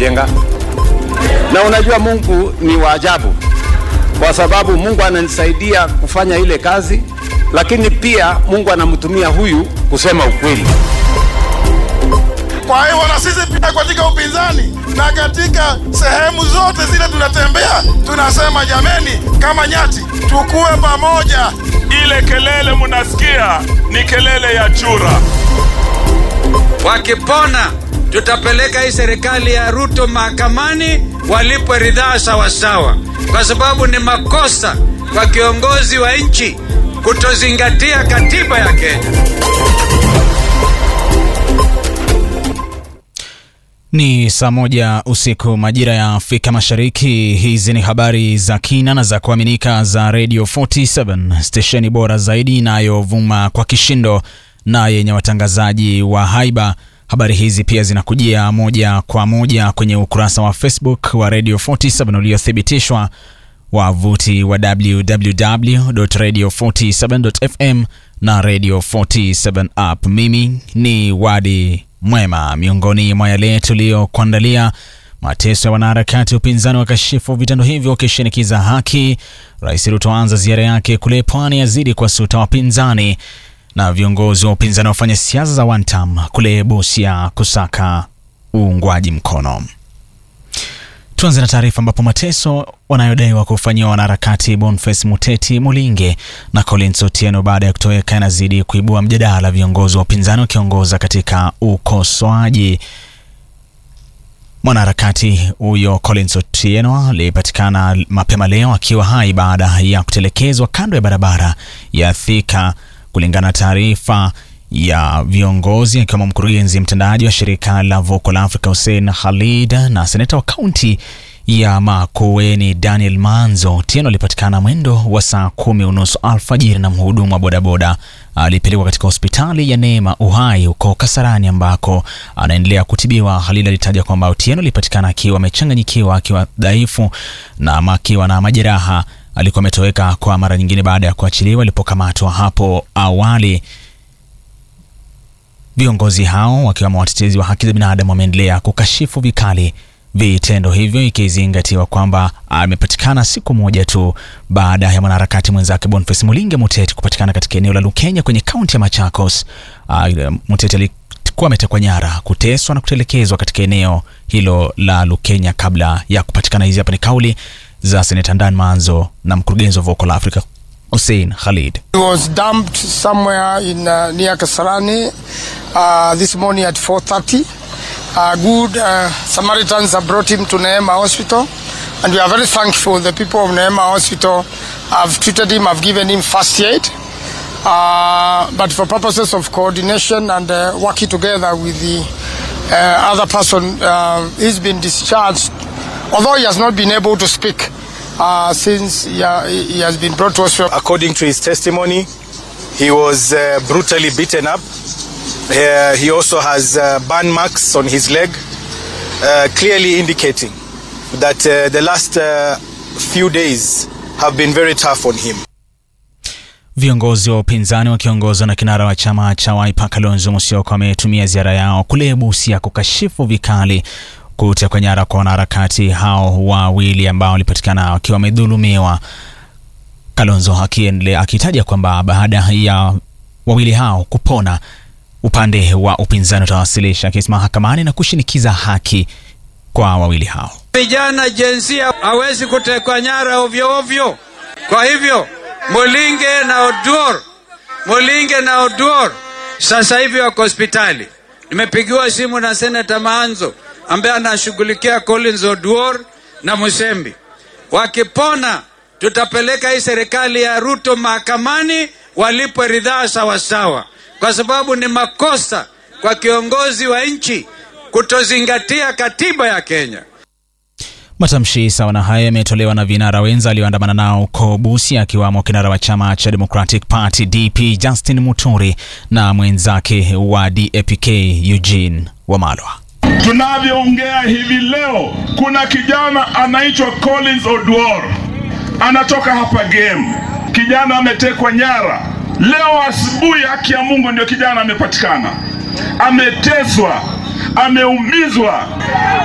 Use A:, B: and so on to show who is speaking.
A: kujenga. Na unajua Mungu ni wa ajabu, kwa sababu Mungu ananisaidia kufanya ile kazi, lakini pia Mungu anamtumia huyu kusema ukweli.
B: Kwa hivyo na sisi pia katika upinzani na katika sehemu zote zile tunatembea, tunasema jameni, kama nyati tukue pamoja.
C: Ile kelele munasikia ni kelele ya chura.
D: Wakipona tutapeleka hii serikali ya Ruto mahakamani walipwe ridhaa sawasawa, kwa sababu ni makosa kwa kiongozi wa nchi kutozingatia katiba ya Kenya.
E: Ni saa moja usiku majira ya Afrika Mashariki. Hizi ni habari za kina na za kuaminika za Radio 47 stesheni bora zaidi inayovuma kwa kishindo na yenye watangazaji wa haiba. Habari hizi pia zinakujia moja kwa moja kwenye ukurasa wa Facebook wa Radio 47 uliothibitishwa, wavuti wa www.radio47.fm na Radio 47 app. Mimi ni Wadi Mwema. Miongoni mwa yale tuliyokuandalia: mateso ya wanaharakati upinzani wakashifu vitendo hivyo wakishinikiza haki. Rais Ruto anza ziara yake kule pwani, yazidi kuwasuta wapinzani, na viongozi wa upinzani wafanya siasa za one term kule Busia kusaka uungwaji mkono. Tuanze na taarifa ambapo mateso wanayodaiwa kufanyiwa wanaharakati Boniface Muteti Mulinge na Collins Otieno baada ya kutoweka yanazidi kuibua mjadala, viongozi wa upinzani wakiongoza katika ukosoaji. Mwanaharakati huyo Collins Otieno alipatikana mapema leo akiwa hai baada ya kutelekezwa kando ya barabara ya Thika, kulingana na taarifa ya viongozi akiwemo mkurugenzi mtendaji wa shirika la Vocal Africa Hussein Khalid na seneta wa kaunti ya Makueni Daniel Manzo. Otieno alipatikana mwendo wa saa kumi unusu alfajiri na mhudumu wa bodaboda alipelekwa katika hospitali ya Neema Uhai huko Kasarani ambako anaendelea kutibiwa. Khalid alitaja kwamba Otieno alipatikana akiwa amechanganyikiwa, akiwa dhaifu na akiwa na majeraha. Alikuwa ametoweka kwa mara nyingine baada ya kuachiliwa alipokamatwa hapo awali. Viongozi hao wakiwemo watetezi wa haki za binadamu wameendelea kukashifu vikali vitendo hivyo, ikizingatiwa kwamba amepatikana siku moja tu baada ya mwanaharakati mwenzake Boniface Mulinge Muteti kupatikana katika eneo la Lukenya kwenye kaunti ya Machakos. Uh, Muteti alikuwa ametekwa nyara, kuteswa na kutelekezwa katika eneo hilo la Lukenya kabla ya kupatikana. Hizi hapa ni kauli za seneta Dan Manzo na mkurugenzi wa Vocal Africa Hussein Khalid.
F: He was dumped somewhere in uh, near Kasarani uh, this morning at 4:30. Uh, good uh, Samaritans have brought him to Neema Hospital, and we are very thankful. The people of Neema Hospital have treated him, have given him first aid. Uh, but for purposes of coordination and uh, working together with the uh, other person, uh, he's been discharged, although he has not been able to speak. Uh, since he, uh, he has been brought to hospital.
G: According to his testimony, he was uh, brutally beaten up. Uh, he also has uh, burn marks on his leg, uh, clearly indicating that uh, the last uh, few days have been very tough on him.
E: Viongozi wa upinzani wakiongozwa na kinara wa chama cha Wiper Kalonzo Musyoka wametumia ziara yao kule Busia kukashifu vikali kutekwa nyara kwa wanaharakati hao wawili ambao walipatikana wakiwa wamedhulumiwa. Kalonzo akiendelea akitaja kwamba baada ya wawili hao kupona, upande wa upinzani utawasilisha kesi mahakamani na kushinikiza haki kwa wawili hao.
D: Vijana jinsia hawezi kutekwa nyara ovyo ovyo. Kwa hivyo Mulinge na Oduor, Mulinge na Oduor sasa hivi wako hospitali. Nimepigiwa simu na Seneta Maanzo ambaye anashughulikia Collins Oduor na Musembi. Wakipona tutapeleka hii serikali ya Ruto mahakamani walipwe ridhaa sawasawa, kwa sababu ni makosa kwa kiongozi wa nchi kutozingatia katiba ya Kenya.
E: Matamshi sawa na hayo yametolewa na vinara wenza alioandamana nao huko Busia, akiwamo kinara wa chama cha Democratic Party DP Justin Muturi na mwenzake wa DAPK Eugene Wamalwa.
C: Tunavyoongea hivi leo, kuna kijana anaitwa Collins Oduor anatoka hapa game. Kijana ametekwa nyara leo asubuhi, haki ya Mungu, ndio kijana amepatikana, ameteswa, ameumizwa.